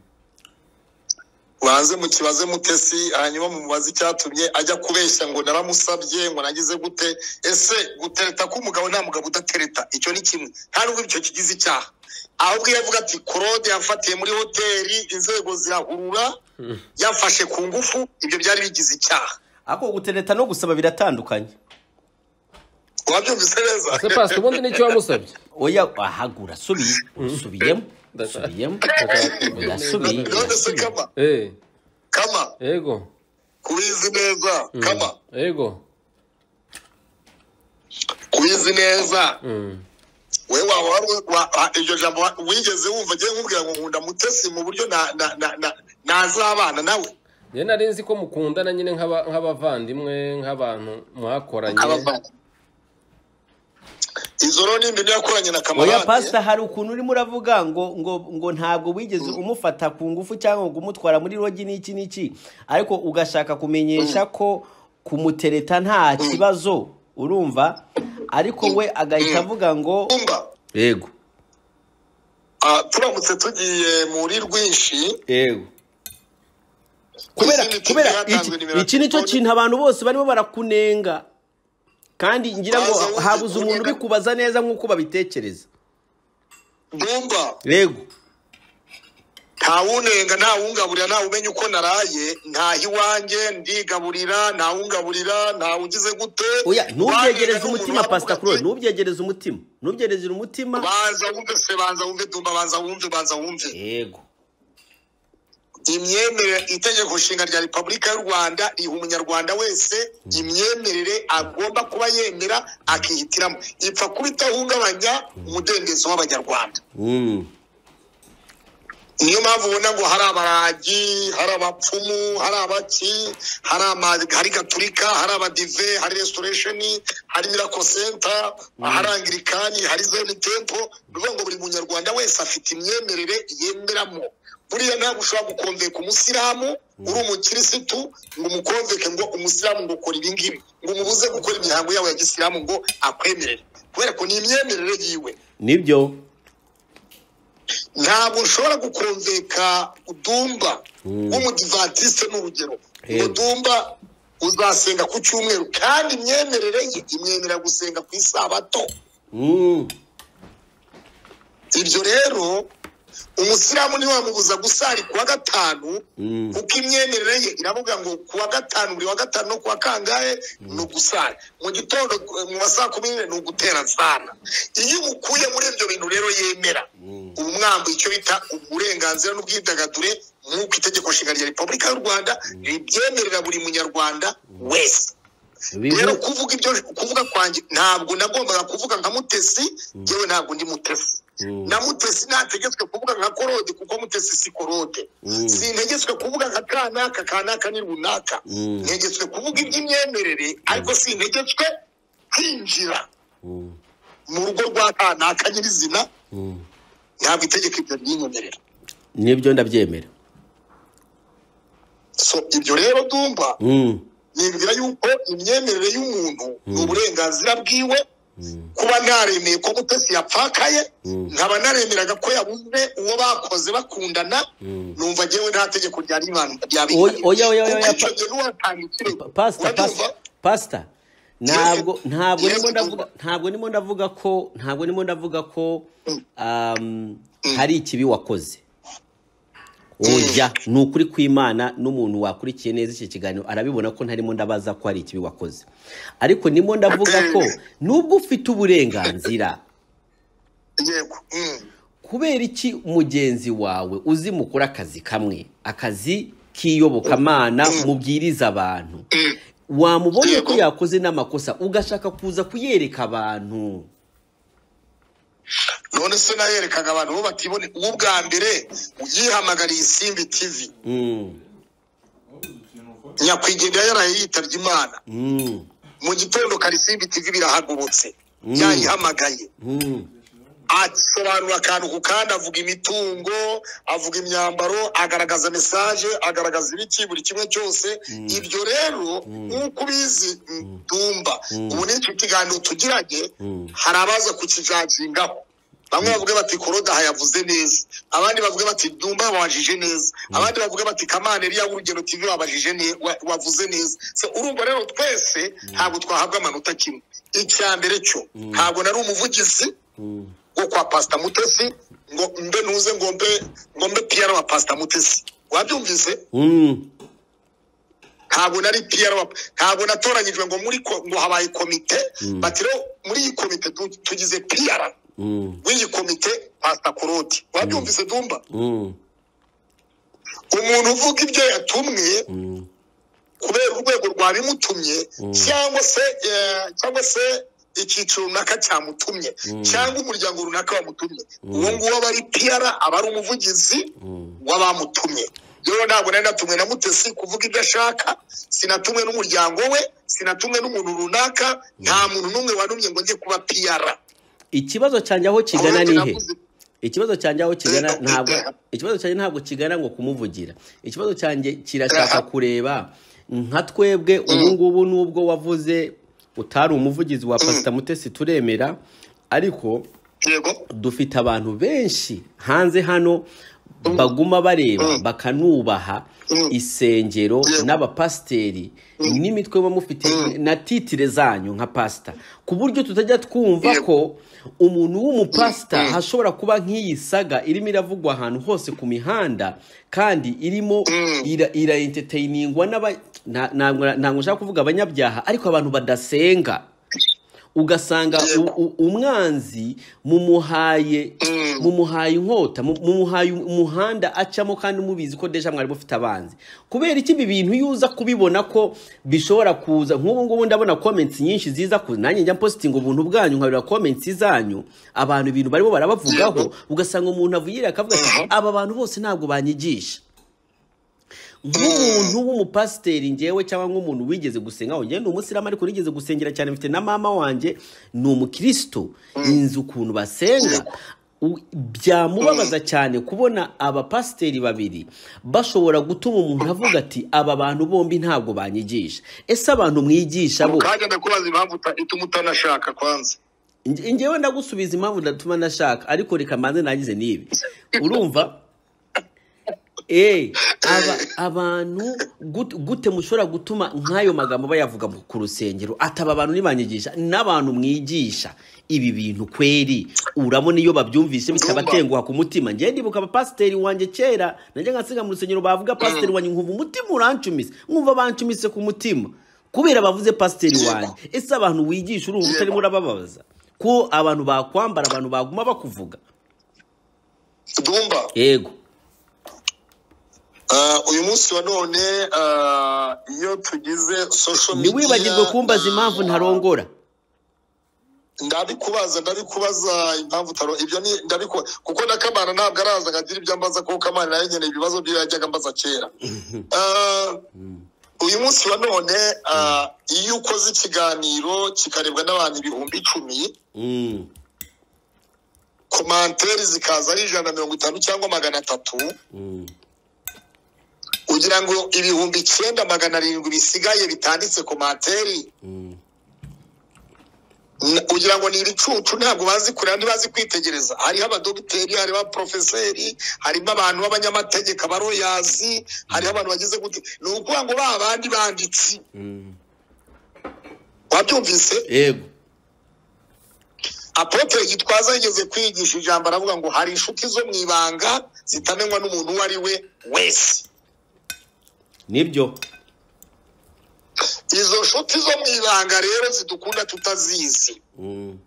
banze mukibaze mutesi hanyuma mumubaze icyatumye ajya kubeshya ngo naramusabye ngo nagize gute ese gutereta k'umugabo nta mugabo udatereta icyo ni kimwe nta nubwo icyo kigize icyaha ahubwo iyo avuga ati korode yamfatiye muri hoteli inzego zirahurura yamfashe ku ngufu ibyo byari bigize icyaha ako gutereta no gusaba biratandukanye wabyumvise neza se pasita ubundi nicyo wamusabye oya ahagura subiye usubiyemo usubiyemo udasubiye none se kama Eh, kama yego kubizi neza kama yego kubizi neza Mm, we waba wari- wa- wa- iryo jambo wa- wigeze wumva agiye nkubwira ngo nkunda mutesi mu buryo na- na- na- na- nazabana nawe njye nari nzi ko mukundana nyine nk'aba- nk'abavandimwe nk'abantu mwakoranye izo rero ni imbere yakoranye na oya kamarade pasita hari ukuntu urimo uravuga ngo ngo ngo ntabwo wigeze umufata ku ngufu cyangwa ngo umutwara muri rogi n'iki n'iki ariko ugashaka kumenyesha ko kumutereta nta kibazo urumva ariko we agahita avuga ngo kumba yego ah, turamutse tugiye muri rwinshi yego kubera izindi tugiye kubera hatanzwe iki- nimero iki nicyo telefoni. kintu abantu bose barimo barakunenga kandi ngira ngo Baza wuzi habuze umuntu kunenga. ubikubaza neza nk'uko babitekereza bumba yego ntawunenga ntawungaburira ntawumenya uko naraye ntaho iwanjye ndigaburira ntawungaburira ntawugize gute oya ntubyegereze Wanenga umutima n'umuntu pasita wavuga kuro ati, ntubyegereze umutima ntubyegereze umutima banza wumve se banza wumve dumba banza wumve banza wumve yego imyemerere itegeko nshinga rya repubulika y'u rwanda riha umunyarwanda wese imyemerere agomba kuba yemera akihitiramo ipfa kuba itahungabanya umudendezo w'abanyarwanda Mm. niyo mpamvu ubona ngo hari abaragi hari abapfumu hari abaki hari ama hari gaturika hari abadive hari restoration hari miracle center hari angirikani hari zone tempo bivuga ngo buri munyarwanda wese afite imyemerere yemeramo buriya ntabwo ushobora gukonveka umusilamu uri umukirisitu ngo umukonveke ngo umusilamu ngo ukora ibi ngibi ngo umubuze gukora imihango yawe ya gisilamu ngo akwemerere kubera ko ni imyemerere yiwe nibyo ntabwo ushobora gukonveka udumba w'umudivantisite ni urugero ngo dumba uzasenga ku cyumweru kandi imyemerere ye imwemerera gusenga ku isabato Mm. ibyo rero umusilamu ntiwamubuza gusari ku wa gatanu Mm. kuko imyemerere ye iravuga ngo ku wa gatanu buri wa gatanu no ku wa kangahe ni ugusara mu gitondo mu ma saa kumi n'imwe ni ugutera nsana iyo umukuye muri ibyo bintu rero yemera uba umwambuye icyo bita uburenganzira n'ubwidagadure nk'uko itegeko nshinga rya repubulika y'u rwanda ribyemerera buri munyarwanda wese rero bivu kuvuga ibyo kuvuga kwanjye ntabwo nagombaga kuvuga nka mutesi yewe ntabwo ndi mutesi na mutesi ntategetswe kuvuga nka korode kuko mutesi si korode sintegetswe kuvuga nka kanaka kanaka ni runaka Mm. ntegetswe kuvuga iby'imyemerere ariko sintegetswe kwinjira Mm. mu rugo rwa kanaka nyirizina Mm. ntabwo itegeko ibyo ryinyemerera nibyo ndabyemera so ibyo rero dumba Mm. nibwira yuko imyemerere y'umuntu ni uburenganzira bwiwe kuba naremeye ko mutesi yapfakaye nkaba naremeraga ko yabuze uwo bakoze bakundana numva ngewe nta tegeko rya ribana Oya, oya, oya, oya, kuko pa- icyo gihe n'uwatanga ikirego pasita urabyumva pasita pasita ntabwo ntabwo Yes, nimo ndumva. ndavuga ntabwo nimo ndavuga ko ntabwo nimo ndavuga ko um, hari ikibi wakoze oya ni ukuri kw'imana n'umuntu wakurikiye neza iki kiganiro arabibona ko ntarimo ndabaza ko hari ikibi wakoze ariko nimo ndavuga ko nubwo ufite uburenganzira yego mm. kubera iki mugenzi wawe uzi mukora akazi kamwe akazi k'iyobokamana mubwiriza abantu wamubonye ko yakoze n'amakosa ugashaka kuza kuyereka abantu none se nayerekaga abantu bo batibone uwo ubwa mbere yihamagariye isimbi tv Mm, nyakwigendera yaraye yitabye imana mm, mu gitondo karisimbi tv birahagobotse yayihamagaye mm, asobanura akantu ku kandi avuga imitungo avuga imyambaro agaragaza mesaje agaragaza ibiki buri kimwe cyose ibyo rero nk'uko ubizi dumba ubu ni icyo kiganiro tugiranye hari abaza kukijagingaho bamwe bavuga bati korodaha yavuze neza abandi bavuga bati dumba wabajije neza abandi bavuga bati kamana eriya w'urugero tv wabajije ne- wa- wavuze neza Se, urumva rero twese ntabwo twahabwa amanota kimwe icya mbere cyo ntabwo nari umuvugizi mm, ngo kwa pasita mutesi ngo mbe nuze ngo mbe ngo mbe piyara wa pasita mutesi wabyumvise mm, ntabwo nari piyara wa ntabwo natoranyijwe ngo muri ko- ngo habaye komite bati rero muri iyi komite tu- tugize piyara mm, w'iyi komite pasita koroti wabyumvise dumba mm, umuntu uvuga ibyo yatumwe mm, kubera urwego rwabimutumye cyangwa se eh, cyangwa se icyiciro runaka cyamutumye cyangwa umuryango runaka wamutumye uwo nguwo aba ari piyara aba ari umuvugizi w'abamutumye rero ntabwo nari natumwe na mutesi kuvuga ibyo ashaka sinatumwe n'umuryango we sinatumwe n'umuntu runaka nta muntu n'umwe wanumye ngo njye kuba piyara ikibazo cyanjye aho kigana Ahubwo nihe navuze- ikibazo cyanjye aho kigana Eh, ntabwo eh. ikibazo cyanjye ntabwo kigana ngo kumuvugira ikibazo cyanjye kirashaka kureba nka twebwe ubu ngubu nubwo wavuze utari umuvugizi wa pasita mutesi turemera ariko yego dufite abantu benshi hanze hano baguma bareba Mm. bakanubaha Mm. isengero Yeah. n'abapasiteri n'imitwe muba mufite na titire zanyu nka pasita ku buryo tutajya twumva Yeah. ko umuntu w'umupasita Mm. hashobora kuba nk'iyi saga irimo iravugwa ahantu hose ku mihanda kandi irimo Mm. ira- irayenteteyiningwa n'aba nta- ntabwo ntabwo nshaka kuvuga abanyabyaha ariko abantu badasenga ugasanga u- u- umwanzi mumuhaye Mm. mumuhaye inkota mu- mumuhaye umuhanda acamo kandi mubizi ko deja mwari mufite abanzi kubera iki ibi bintu iyo uza kubibona ko bishobora kuza nk'ubu ngubu ndabona comments nyinshi ziza ku nanjye njya mpositinga ubuntu bwanyu nkarura comments zanyu abantu ibintu barimo barabavugaho ugasanga umuntu avugire akavuga ati aba bantu bose ntabwo banyigisha nk'umuntu w'umupasiteri ngewe cyangwa nk'umuntu wigeze gusenga aho ngewe ni umusiramu ariko nigeze gusengera cyane mfite na mama wanjye ni umukristo inzu ukuntu basenga u- byamubabaza cyane kubona abapasiteri babiri bashobora gutuma umuntu avuga ati aba bantu bombi ntabwo banyigisha ese abantu mwigisha bo kanya ndakubaza impamvu uta- ituma utanashaka kwanza Nge- ngewe ndagusubiza impamvu ndatuma ndashaka ariko reka mbanze nagize n'ibi urumva Eh, aba, abantu gut- gute mushobora gutuma nk'ayo magambo bayavuga mu- ku rusengero ataba abantu nibanyigisha n'abantu mwigisha ibi bintu kweri urabona iyo babyumvise bikabatenguha ku mutima ngewe ndibuka abapasiteri wanjye kera nanjye nkasenga mu rusengero bavuga pasiteri wanjye nkumva umutima urancumise nkumva bancumise ku mutima kubera bavuze pasiteri wanjye ese abantu wigisha urumva utarimo urababaza ko abantu bakwambara abantu baguma bakuvuga dumba yego Ah, uyu munsi wa none ah, iyo tugize social media ntiwibagirwe kumbaza impamvu ntarongora ndabikubaza ndabikubaza impamvu utaro ibyo ni ndabikuba kuko na kamana ntabwo araza ngo agire ibyo ambaza kuko kamana nayo nyine ibibazo byo yajyaga ambaza kera Ah, uyu munsi wa none ah, iyo ukoze ikiganiro kikarebwa n'abantu ibihumbi icumi Mm. komantere zikaza ari ijana na mirongo itanu cyangwa magana atatu Mm. kugira ngo ibihumbi icyenda magana arindwi bisigaye bitanditse komantere Mm. N- kugira ngo ni ibicucu ntabwo bazi kureba ntibazi kwitegereza hariho abadogiteri hariho abaporofeseri harimo abantu b'abanyamategeko abaroyazi hariho abantu bageze gute ni ukuvuga ngo ba bandi banditsi Mm. wabyumvise yego apotere gitwaza yigeze kwigisha ijambo aravuga ngo hari inshuti zo mu ibanga zitamenywa n'umuntu uwo ari we wese nibyo izo nshuti zo mu ibanga rero zidukunda tutazizi Mm.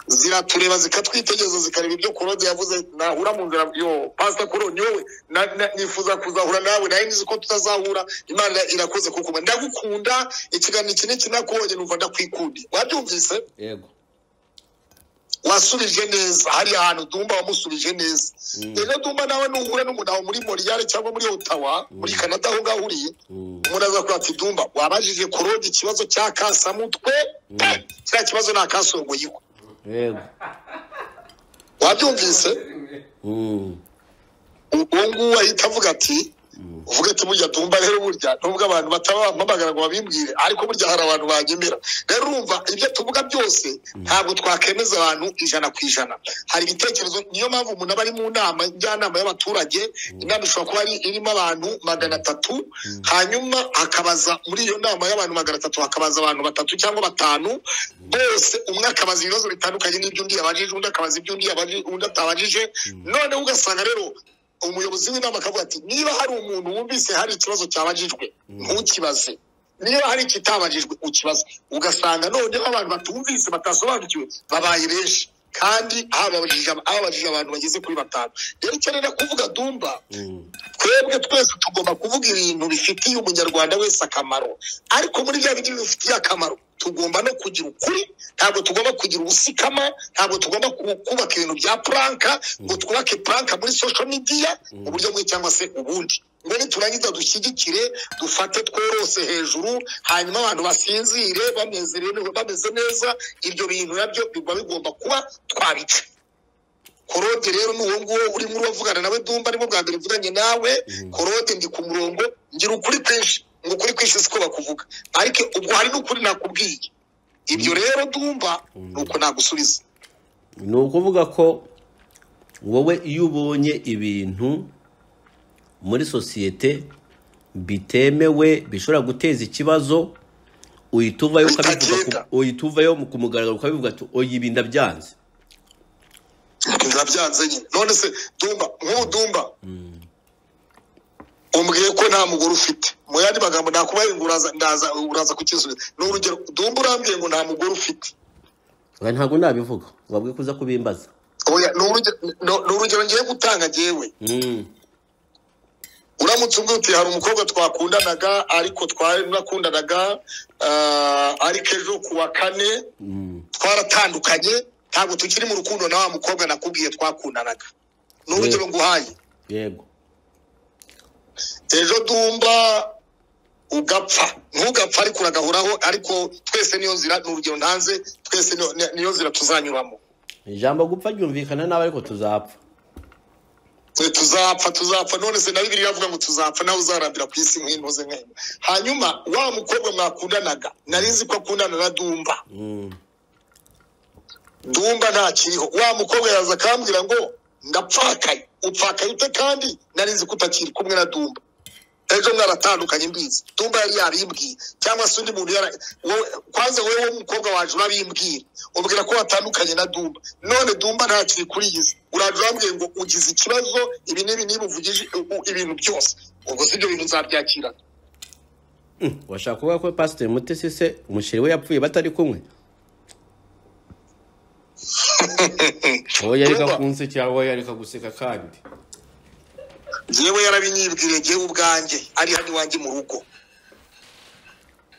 ziratureba zikatwitegereza zikareba ibyo kurode yavuze nahura mu nzira yo pasita kuroni wowe na- na- nifuza kuzahura nawe nawe nzi ko tutazahura imana irakoze kuko ndagukunda ikiganiro iki n'iki nakubonye numva ndakwikundiye wabyumvise yego wasubije neza hari ahantu dumba wamusubije neza rero dumba nawe nuhura n'umuntu wawe muri moriyale cyangwa muri otawa muri kanada aho ngaho uri Mm. umuntu aza kugira ati dumba wabajije kurode ikibazo cya kasamutwe pe kiriya kibazo ni akasongoyiko yego wabyumvise Mm. uwo nguwo ahita avuga ati uvuga ati burya tumva rero burya nubwo abantu batabampamagara ngo babimbwire ariko burya hari abantu banyemera rero urumva ibyo tuvuga byose ntabwo twakemeza abantu ijana ku ijana hari ibitekerezo niyo mpamvu umuntu aba ari mu nama njyanama y'abaturage inama ishobora kuba ari irimo abantu magana atatu hanyuma akabaza muri iyo nama y'abantu magana atatu hakabaza abantu batatu cyangwa batanu bose umwe akabaza ibibazo bitandukanye n'iby'undi yabajije undi akabaza iby'undi yabajije undi atabajije noneho ugasanga rero umuyobozi w'inama akavuga ati niba hari umuntu wumvise hari ikibazo cyabajijwe ntukibaze niba hari ikitabajijwe ukibaze ugasanga noneho abantu batumvise batasobanukiwe babaye benshi kandi hababajije hababajije abantu bageze kuri batanu rero icyo nenda kuvuga dumba Mm. twebwe twese tugomba kuvuga ibintu bifitiye umunyarwanda wese akamaro ariko muri bya bindi bifitiye akamaro tugomba no kugira ukuri ntabwo tugomba kugira ubusikama ntabwo tugomba ku- kubaka ibintu bya puranka ngo twubake puranka muri social media mu buryo bumwe cyangwa se ubundi ngo niturangiza dushyigikire dufate tworose hejuru hanyuma abantu basinzire banezerewe bameze neza ibyo bintu nabyo biba bigomba kuba twabica korode rero ni uwo nguwo urimo uravugana nawe dumba arimo bwa mbere mvuganye nawe korode ndi ku murongo ngira ukuri kwinshi ngo ukuri kwinshi siko bakuvuga ariko ubwo hari n'ukuri nakubwiye ibyo rero dumba ni uko nagusubiza ni ukuvuga ko wowe iyo ubonye ibintu muri sosiyete bitemewe bishobora guteza ikibazo uhita uvayo ukabivuga Bitagenda. ku- uhita uvayo ku mugaragaro ukabivuga ati oya ibi ndabyanze ndabyanze nyine none se dumba nk'ubu dumba umbwiye ko nta mugore ufite mu yandi magambo nakubaye ngo uraza ndaza uraza kukisubiza ni urugero dumba urambwiye ngo nta mugore ufite Oya, ntabwo nabivuga wabwiye kuza kubimbaza oya ni urugero ni- ni urugero ngiye gutanga njyewe Mm. uramutse umbwiye uti hari umukobwa twakundanaga ariko twarakundanaga ah, ariko ejo ku wa kane twaratandukanye ntabwo tukiri mu rukundo na wa mukobwa nakubwiye twakundanaga ni urugero nguhaye yego ejo dumba ugapfa ntugapfa ariko uragahoraho ariko twese niyo nzira ni urugero ntanze twese niyo- ni- niyo nzira tuzanyuramo ijambo gupfa ryumvikana nabi ariko tuzapfa Eh, tuzapfa tuzapfa none se na bibiri iravuga ngo tuzapfa nawe uzarambira ku isi nk'intoze nk'ayo hanyuma wa mukobwa mwakundanaga nari nzi ko akundana na dumba Mm. dumba ntakiriho wa mukobwa yaza akambwira ngo ndapfakaye upfakaye ute kandi nari nzi ko utakiri kumwe na dumba ejo mwaratandukanye mbizi dumba yari yabimbwiye cyangwa se undi muntu yara wowe kwanza wowe w'umukobwa waje urabimbwira ubwira ko watandukanye na dumba none dumba ntakiri kuri iyi si uraje urambwiye ngo ugize ikibazo ibi n'ibi n'ibi uvugije u- ibintu byose ubwo si ibyo bintu nzabyakira washaka kuvuga ko pasiteri mutesi se umusheri we yapfuye batari kumwe oya reka Kumva. kunsekera oya reka guseka kandi yewe yarabinyibwiriye ngewe ubwanjye ari hano iwanjye mu rugo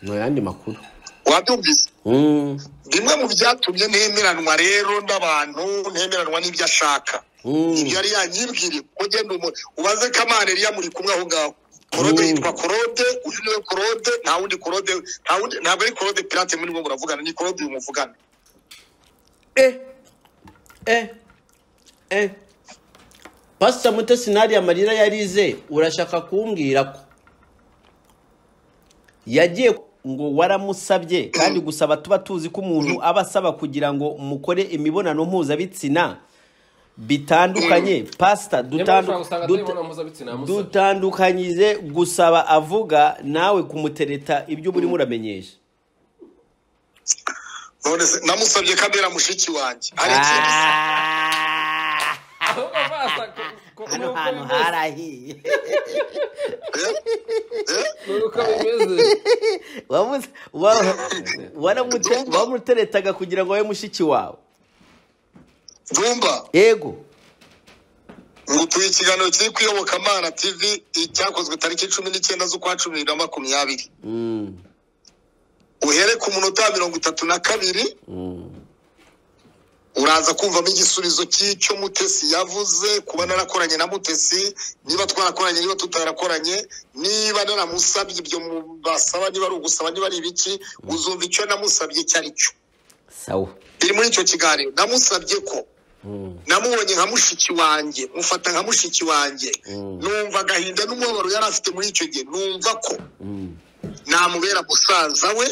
ni ayandi makuru wabyumvise Mm, bimwe mu byatumye ntemeranwa rero n'abantu ntemeranwa n'ibyo ashaka Mm. ibyo yari yanyibwiriye kuko genda umu- ubaze kamana yari yamuri kumwe aho ngaho korode Mm. yitwa korode uyu niwe korode nta wundi korode nta wundi ntabwo ari korode pirate muri mwe muravugana ni korode uyu muvugana eh eh eh pasiteri mutesi ntari amarira yarize urashaka kumbwira ko yagiye ngo waramusabye kandi gusaba tuba tuzi ko umuntu aba asaba kugira ngo mukore imibonano mpuzabitsina bitandukanye pasita nyamara ushobora dutandu- gusanga atari duta- imibonano mpuzabitsina yamusabye dutandukanyize gusaba avuga nawe kumutereta ibyo muri muramenyesha none se namusabye kamera mushiki wanjye hari ikindi se? ahubwo baza ku- ku- hano nuko hantu bimeze, harahiye nuko bimeze Wamuze- wa- waramute- wamuteretaga kugira ngo abe mushiki wawe dumba yego ngutuye ikiganiro kiri ku iyobokamana tv cyakozwe tariki cumi n'icyenda z'ukwa cumi na makumyabiri Mm, uhere ku munota wa mirongo itatu na kabiri mm, uraza kumvamo igisubizo cy'icyo mutesi yavuze kuba narakoranye na mutesi niba twarakoranye niba tutarakoranye niba naramusabye ibyo mu- basaba niba ari ugusaba niba ari ibiki uzumva icyo namusabye icyo ari cyo sawa biri muri icyo kiganiro namusabye ko namubonye nka mushiki wanjye mufata nka mushiki wanjye numva agahinda n'umubabaro yari afite muri icyo gihe numva ko Mm, namubera musaza we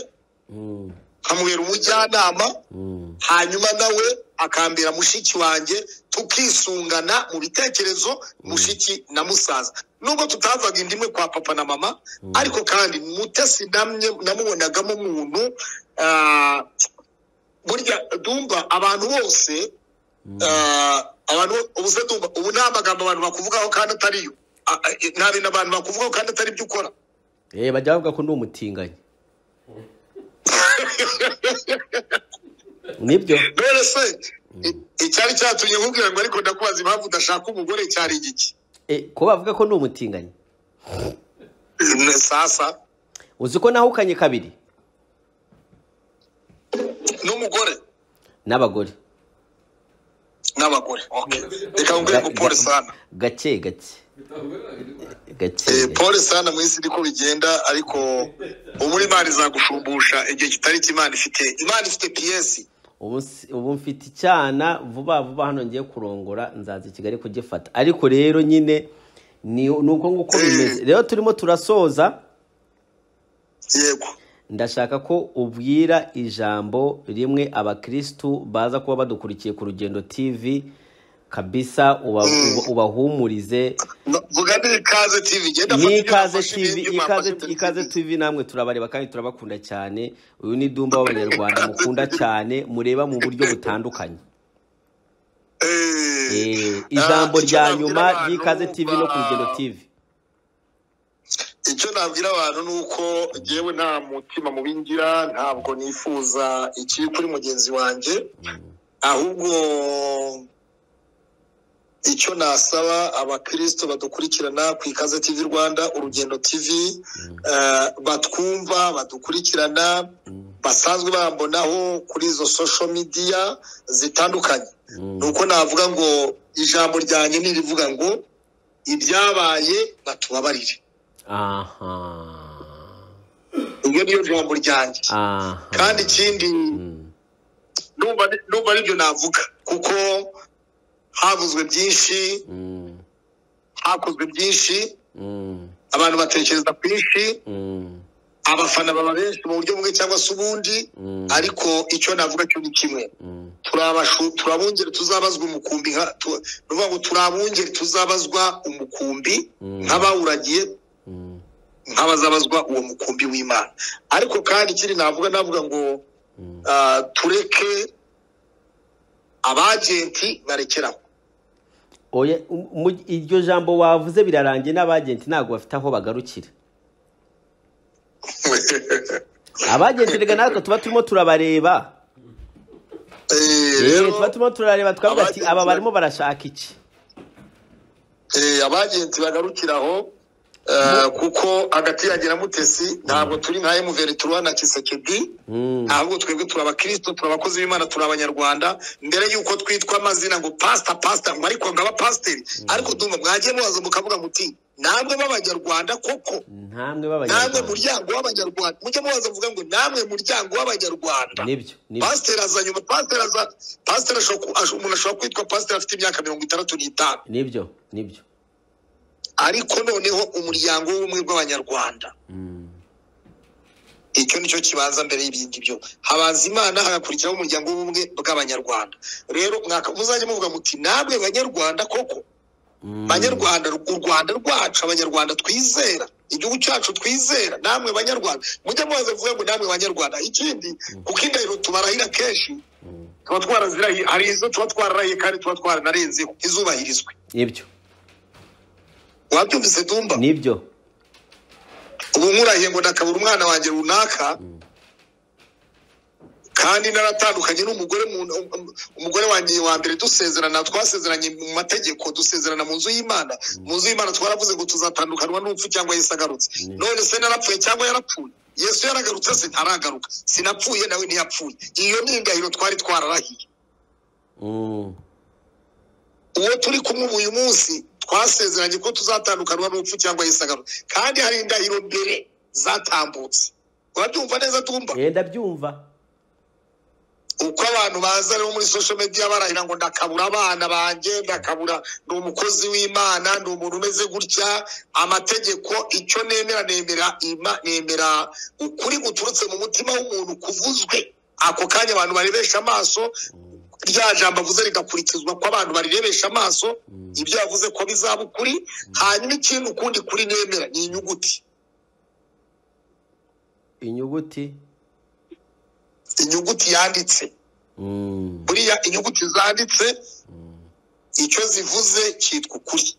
mm, nkamubera umujyanama mm, hanyuma nawe akambera mushiki wanjye tukisungana mu bitekerezo mushiki na musaza nubwo tutavaga inda imwe kwa papa na mama ariko kandi mutesi namye namubonagamo umuntu ah, burya dumba abantu bose ah, abantu ubuze dumba ubu nta magambo abantu bakuvugaho kandi atariyo Ah, ah, nta bintu abantu bakuvugaho kandi atari byo ukora Eh, bajya bavuga ko ndi umutinganyi nibyo rero se i- icyari cyatumye nkubwira ngo ariko ndakubaza impamvu udashaka umugore cyari igiki Eh, ko bavuga ko ndi umutinganyi Ni sasa uzi ko nahukanye kabiri n'umugore n'abagore n'abagore Okay. reka nguhe ngo pole sana gake gake gake Eh, gake. pole sana mu isi niko bigenda ariko ubu imana izagushumbusha igihe kitari cyo imana ifite imana ifite piyesi ubu si- ubu mfite icyana vuba vuba hano ngiye kurongora nzaza i kigali kugifata ariko rero nyine ni ni uko nguko bimeze rero turimo turasoza yego ndashaka ko ubwira ijambo rimwe abakirisitu baza kuba badukurikiye ku rugendo tv kabisa uba- uba- ubahumurize No, vuga ni ikaze TV genda fata ni ibyo ikaze nafashe tv ibindi ikaze mpapuro. ikaze tv namwe turabareba kandi turabakunda cyane uyu ni dumba w'abanyarwanda mukunda cyane mureba mu buryo butandukanye Eh, Eh, ah, ijambo icyo rya nabwira nyuma abantu ry'ikaze tv no ku rugendo ba- tv icyo nabwira abantu ni uko yewe nta mutima mubi ngira ntabwo nifuza ikibi kuri mugenzi wanjye ahubwo icyo nasaba abakristo badukurikirana ku ikaze tv rwanda urugendo tv eh, batwumva badukurikirana basanzwe bambonaho kuri izo social media zitandukanye ni uko navuga ngo ijambo ryanjye nirivuga ngo ibyabaye batubabarire aha iryo niyo jambo ryanjye aha kandi ikindi Mm. numva numva aribyo navuga kuko havuzwe byinshi Mm. hakozwe byinshi Mm. abantu batekereza kwinshi Mm. abafana baba benshi mu buryo bumwe cyangwa se ubundi Mm. ariko icyo navuga cyo ni kimwe Mm. turabashu- turabungeri tuzabazwa umukumbi nka tu- ni ukuvuga ngo turabungeri tuzabazwa umukumbi Mm. nk'abawuragiye Mm. nk'abazabazwa uwo mukumbi w'imana ariko kandi ikindi navuga navuga ngo Mm. ah, tureke abagenti barekeraho oya mu- iryo jambo wavuze birarangiye n'abagenti ntabwo bafite aho bagarukira abagenti reka natwe tuba turimo turabareba Eh, Eh, rero tuba turimo turareba twavuga ati abagenti aba ba- barimo barashaka iki eh, abagenti bagarukiraho ah, kuko hagati yanjye na mutesi ntabwo turi nka emuveri turuwa na kisekedi Mm. ahubwo twebwe turi abakirisito turi abakozi b'imana turi abanyarwanda mbere y'uko twitwa amazina ngo pasita pasita ngo ariko ngo abapasiteri ariko ndumva mwagiye mubaza mukavuga muti namwe b'abanyarwanda koko ntamwe namwe b'abanyarwanda muryango w'abanyarwanda mujya mubaza muvuga ngo namwe muryango w'abanyarwanda nibyo nibyo pasiteri aza nyuma pasiteri aza pasiteri ashobora ku- ash- umuntu ashobora kwitwa pasiteri afite imyaka mirongo itandatu n'itanu nibyo nibyo ariko noneho umuryango w'ubumwe bw'abanyarwanda Mm. icyo nicyo kibanza mbere y'ibindi byo habanza imana hagakurikiraho umuryango w'ubumwe bw'abanyarwanda rero mwaka muzajya muvuga muti namwe banyarwanda koko Mm. banyarwanda u rwanda rwacu abanyarwanda twizera igihugu cyacu twizera namwe banyarwanda mujya mubaza kuvuga ngo namwe banyarwanda ikindi kuko indahiro tubarahira kenshi tuba twarazirahiye hari izo tuba twararahiye kandi tuba twaranarenzeho ntizubahirizwe nibyo wabyumvise dumba nibyo ubu nkurahiye ngo ndakabura umwana wanjye runaka kandi naratandukanye n'umugore mu- um- umugore wanjye wa mbere dusezerana twasezeranye mu mategeko dusezerana mu nzu y'imana mu nzu y'imana twaravuze ngo tuzatandukanwa n'urupfu cyangwa yesu agarutse none se narapfuye cyangwa yarapfuye yesu yaragarutse se ntaragaruka sinapfuye nawe ntiyapfuye iyo ni indahiro twari twararahiye Mm. uwo turi kumwe ubu uyu munsi twasezeranye ko tuzatandukanwa n'urupfu cyangwa yesu agarutse kandi hari indahiro mbere zatambutse urabyumva neza tumba Eh, ndabyumva uko abantu baza rero muri social media barahira ngo ndakabura abana banjye ndakabura ni umukozi w'imana ni umuntu umeze gutya amategeko icyo nemera nemera ima nemera ukuri guturutse mu mutima w'umuntu kuvuzwe ako kanya abantu barebesha amaso rya jambo avuze rigakurikizwa ko abantu barirebesha amaso ibyo yavuze ko bizaba ukuri hanyuma ikindi ukundi kuri nemera ni inyuguti inyuguti inyuguti yanditse Mm. buriya inyuguti zanditse icyo zivuze cyitwa ukuri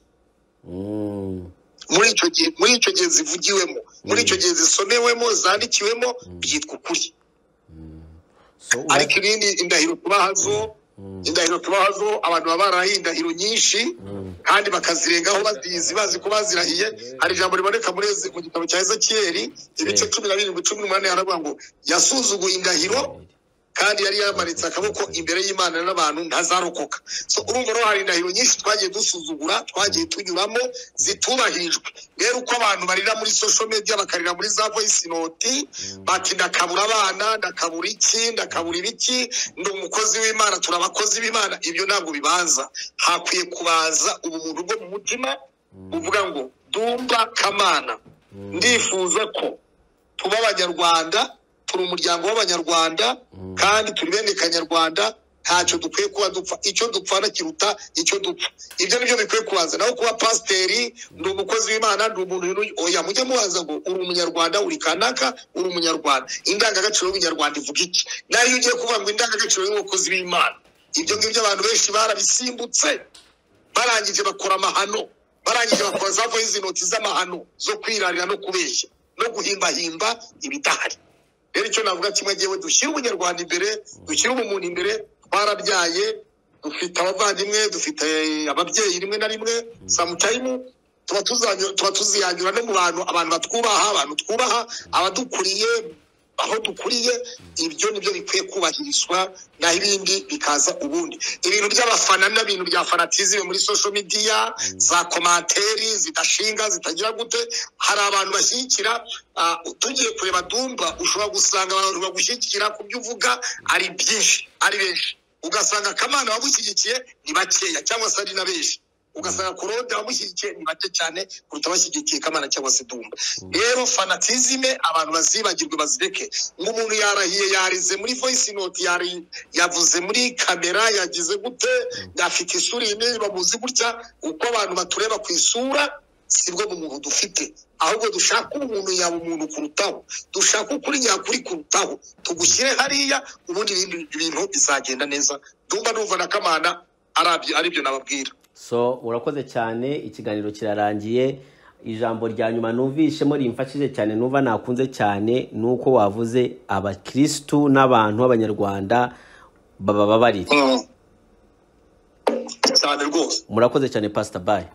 Mm. muri icyo gihe muri icyo gihe zivugiwemo muri icyo gihe zisomewemo zandikiwemo byitwa ukuri So, ura- ariko ibindi indahiro tubaha zo indahiro tubaha zo abantu baba barahiye indahiro nyinshi kandi bakazirengaho bazizi bazi ko bazirahiye hari ijambo riboneka muri Eze- mu gitabo cya ezekiyeli ibice cumi na birindwi cumi n'umunani haravuga ngo yasuzuguye indahiro kandi yari yamanitse akaboko imbere y'imana n'abantu ntazarokoka so urumva rero hari indahiro nyinshi twagiye dusuzugura twagiye tunyuramo zitubahirijwe rero uko abantu barira muri social media bakarira muri za voice note bati ndakabura abana ndakabura iki ndakabura ibiki ndi umukozi w'imana turi abakozi b'imana ibyo ntabwo bibanza hakwiye kubanza ubumuntu bwo mu mutima uvuga ngo dumba kamana ndifuza ko tuba abanyarwanda turi umuryango w'abanyarwanda kandi turi bene kanyarwanda ntacyo dukwiye kuba dupfa icyo dupfana kiruta icyo dupfa ibyo ni byo bikwiye kubanza naho kuba pasiteri ni umukozi w'imana ni umuntu w'inu- oya mujye mubaza ngo uri umunyarwanda uri kanaka uri umunyarwanda indangagaciro y'ubunyarwanda ivuga iki nayo iyo ugiye kuvuga ngo indangagaciro y'umukozi w'imana ibyo ngibyo abantu benshi barabisimbutse barangije bakora amahano barangije bakora za voyizi noti z'amahano zo kwirarira no kubeshya no guhimbahimba ibidahari rero icyo navuga kimwe yewe dushyire ubunyarwanda imbere dushyire ubumuntu imbere twarabyaye dufite abavandimwe dufite ababyeyi rimwe na rimwe samutayimu tuba tuzanyu- tuba tuziyanyura no mu bantu abantu batwubaha abantu twubaha abadukuriye aho dukuriye ibyo nibyo bikwiye kubahirizwa naho ibindi bikaza ubundi ibintu by'abafana n'ibintu bya fanatizime muri social media za komantere zidashinga zitagira gute hari abantu bashyigikira ah, tugiye kureba dumba ushobora gusanga abantu bagushyigikira ku byo uvuga ari byinshi ari benshi ugasanga kamana wagushyigikiye ni bakeya cyangwa se ari na benshi ugasanga korode wamushyigikiye ni bake cyane kuruta bashyigikiye kamana cyangwa se dumba rero fanatizime abantu bazibagirwe bazireke nk'umuntu yarahiye yarize muri voyisi noti yari yavuze muri kamera yagize gute afite isura iyi n'iyi bamuzi gutya uko abantu batureba ku isura sibwo bumuntu dufite ahubwo dushaka umuntu yaba umuntu kurutaho dushaka ukuri nyakuri kurutaho tugushyire hariya ubundi ibindi bintu bizagenda neza dumba numva na kamana arabyo aribyo nababwira so urakoze cyane ikiganiro kirarangiye ijambo rya nyuma numvishemo rimfashije cyane numva nakunze cyane ni uko wavuze abakirisitu n'abantu b'abanyarwanda babababarira cyane rwose murakoze cyane pasita bayi